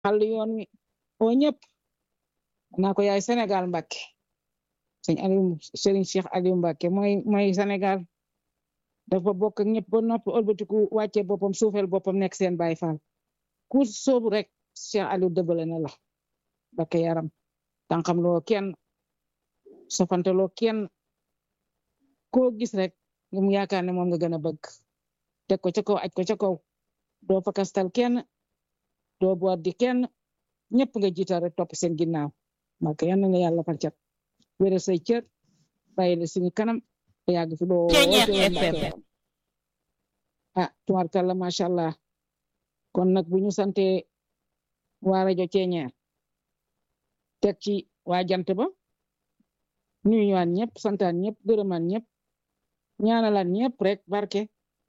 xal yoon wi oo ñëpp naa ko yaay Sénégal Mbàkke sëñ Aliou Serigne Cheikh Aliou Mbàkke mooy mooy Sénégal dafa bokk ak ñëpp ba noppi ëlbatiku wàcce boppam suufel boppam nekk seen Baay Faal ku soobu rek Cheikh Aliou dëbbale na la Mbàkke yaram tànqam loo kenn sofante loo kenn koo gis rek mu yaakaar ne moom nga gën a bëgg teg ko ca kaw aj ko ca kaw doo fakastal kenn doo boot di kenn ñëpp nga jiital rek topp seen ginnaaw Mbàkke yal na nga yàlla fal cat wéral say cër bàyyi la suñu kanam te yàgg fi doo ah tubaarkàlla macha allah kon nag bu ñu sante waa rajo Ceeñeer teg ci waa jant ba nuyu ñëwaan ñëpp santaan ñëpp gërëmaan ñëpp ñaanalaan ñëpp rek barke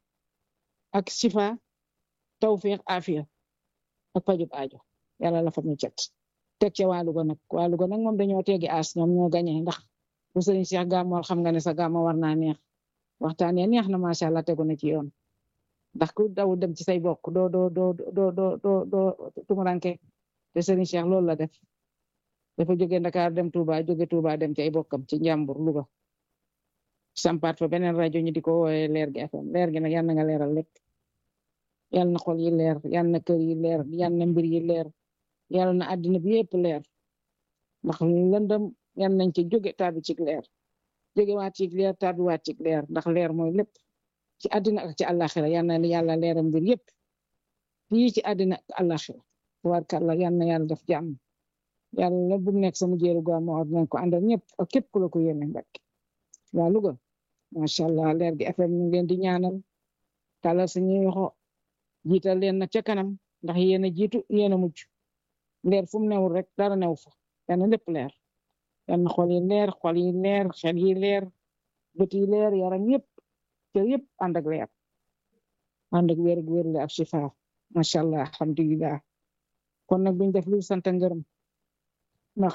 ak sifa tawfiq afiya ak pajub aajo yàlla la fa ñu cet teg ca waa Louga nag waa Louga nag moom dañoo teegi aas ñoom ñoo gañe ndax bu sëriñ Cheikh gàmmool xam nga ne sa gàmmo war naa neex waxtaan ya neex na macha allah tegu na ci yoon ndax ku daw dem ci say bokk doo doo doo doo doo doo doo tumuranke te sëriñ Cheikh loolu la def dafa jóge Dakar dem Touba jóge Touba dem ci ay bokkam ci njàmbur Louga sampaat fa beneen rajo ñu di ko woowe leer gi FM leer gi nag yal na nga leeral lépp yal na xol yi leer yal na kër yi leer yal na mbir yi leer yal na àddina bi yëpp leer ndax lëndëm yal nañ ci jóge taabi ci leer jóge waat ci leer taabi waat ci leer ndax leer mooy lépp ci àddina ak ci àllaaxira yal na yàlla leeral mbir yëpp fii ci àddina ak àllaaxira tabaarkalla yal na yàlla def jàmm yàlla bu nekk sama jéeru gàmmu or nañ ko àndal ñëpp ak képp ku la ko yéene Mbàkke waa Louga macha allah leer gi FM ñu ngi leen di ñaanal talal suñuy yoxo jiital leen nag ca kanam ndax yéen a jiitu yéen a mujj leer fu mu newul rek dara new fa yàlla lépp leer yàlla xol yi leer xol yi leer xel yi leer bët yi leer yaram yëpp cër yëpp ànd ak leer ànd ak wér gu wér la ak shifa macha allah alhamdulilah kon nag buñ def lu sant ngërëm ndax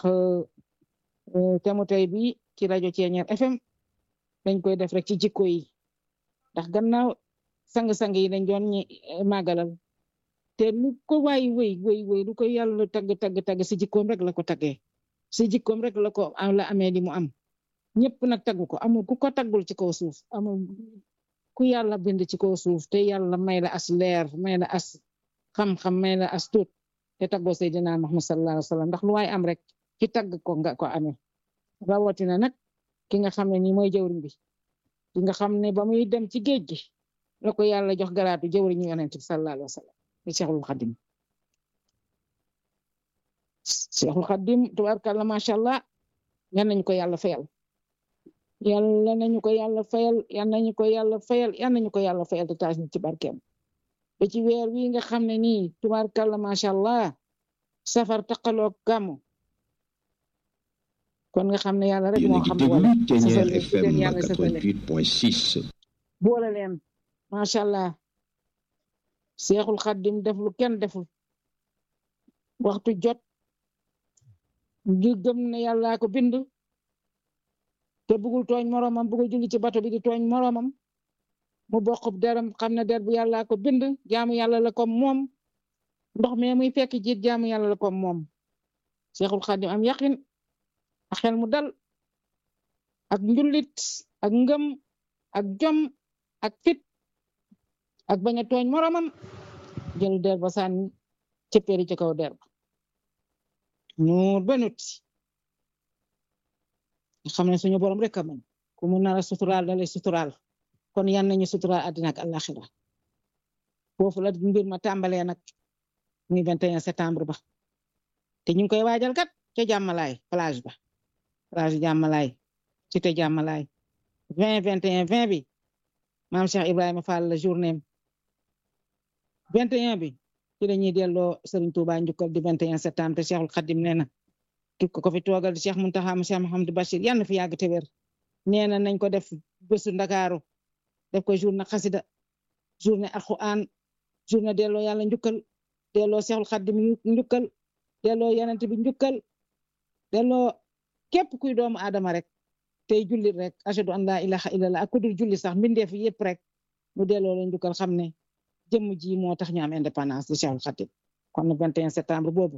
temu tey bi ci rajo Ceeñeer FM dañ koy def rek ci jikko yi ndax gannaaw sang-sang yi dañ doon ñi màggalal te lu ko waay wéy wéy wéy lu ko yàlla tagg tagg tagg si jikkoom rek la ko taggee si jikkoom rek la ko la amee li mu am ñëpp nag tagg ko amul ku ko taggul ci kaw suuf amul ku yàlla bind ci kaw suuf te yàlla may la as leer may la as xam-xam may la as tuut te taggoo Seydina Muhammad sallallahu alayhi wa sallam ndax lu waay am rek ci tagg ko nga ko amee rawatina nag ki nga xam ne nii mooy jëwriñ bi ki nga xam ne ba muy dem ci géej gi la ko yàlla jox garaatu jëwriñu yonent bi sallallahu alayhi wa sallam ni Cheikhul Khadim Cheikhul Khadim tubaarkàlla macha allah yan nañu ko yàlla fayal yàlla nañu ko yàlla fayal yan nañu ko yàlla fayal yan nañu ko yàlla fayal te taas ñu ci barkeem ba ci weer wi nga xam ne nii tubaarkàlla macha allah safar taqaloo gàmmu kon nga xam ne yàlla rek moo xam wala Ceeñeer FM 88.6 boole leen macha allah seexul xaddim def lu kenn deful waxtu jot ngi gëm ne yàllaa ko bind te bugul tooñ moroomam bugul julli ci bato bi di tooñ moroomam mu bokk deram xam ne der bu yàllaa ko bind jaamu yàlla la kom moom ndox me muy fekk jiit jaamu yàlla la kom moom seexul xaddim am yaqin ak xel mu dal ak njullit ak ngëm ak jom ak fit ak bañ a tooñ moromam jël der ba sànni cëppeeri ci kaw der ba nuur ba nut xam ne suñu borom rek a mën ku mu nar a suturaal da lay suturaal kon yan nañu suturaal àddina ak àllaxira foofu la mbir ma tàmbalee nag muy 21 septembre ba te ñu ngi koy waajal kat ca jàmmalaay plage ba plage jàmmalaay cité jàmmalaay 20 21 20 bi maam Cheikh Ibrahima Fall la journée 21 bi ci la ñuy delloo Serigne Touba njukkal di 21 septembre te Cheikhul Khadim nee na ki ko fi toogal di Cheikh Mountakha mu Cheikh Mouhamadou Bachir yàlla na fi yàgg te wér nee na nañ ko def bésu Ndakaaru def ko journée xasida journée alquran journée delloo yàlla njukkal delloo Cheikhul Khadim njukkal delloo yonent bi njukkal delloo képp kuy doomu aadama rek tey jullit rek ashadu an laa ilaha illallah ak ku dul julli sax mbindeef yëpp rek mu delloo leen njukkal xam ne jëmm ji moo tax ñu am indépendance di Cheikhul Khadim kon 21 septembre boobu